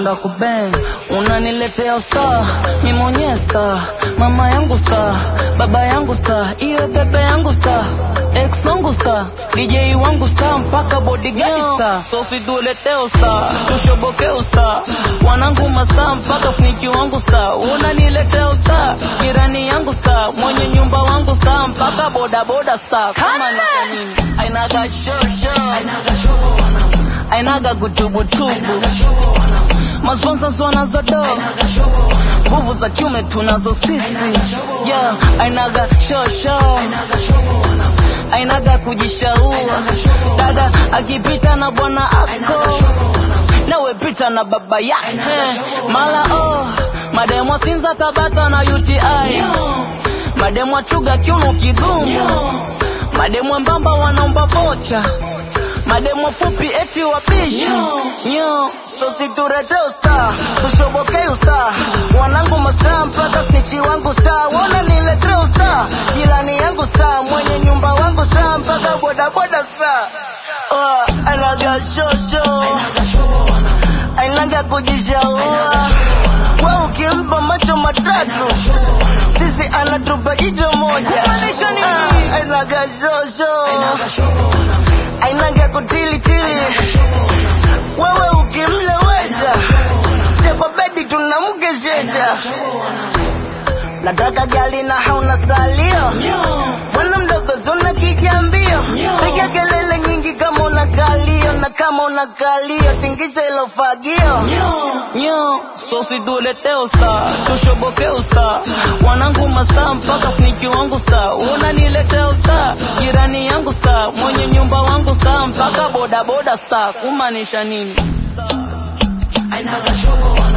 napenda kubang unaniletea usta mi mwenyewe sta mama yangu sta baba yangu sta iyo bebe yangu sta ex wangu sta dj wangu sta mpaka bodyguard sta so situleteo sta tushobokeo sta wanangu masta mpaka sniki wangu sta unaniletea usta jirani yangu sta mwenye nyumba wangu sta mpaka bodaboda sta kama ni kwa nini ainaga shosho ainaga gutubutubu masponsors wanazodo nguvu za kiume tunazo sisi yeah, ainaga shosho ainaga kujishaua dada akipita na bwana ako nawe pita na baba yake mala oh mademo sinza tabata na uti mademo chuga kiuno kigumu mademo mbamba wanaomba vocha mademo fupi eti wapishi nyo so siturete usta tushobokei usta wanangu masta mpaka snichi wangu sta wona nilete usta jirani yangu sta mwenye nyumba wangu sta mpaka bodaboda sta oh, anaga shosho ainaga kujishaua we ukimpa macho matatu sisi anatupa jicho moja Ah, ainaga shosho ainaga kutilitili wewe ukimlewesha sie kwa bedi tunamkeshesha nataka gali na hauna salio bwana mdogo zuna kijambio piga kelele nyingi kama una kalio na kama una kalio tingisha ilo fagio nyo so situleteo sta tushobokeo sta wanangu masta mpaka sniki wangu sta unanileteo sta jirani yangu sta mwenye nyumba wangu sta mpaka bodaboda sta kumaanisha nini Ainaga shobo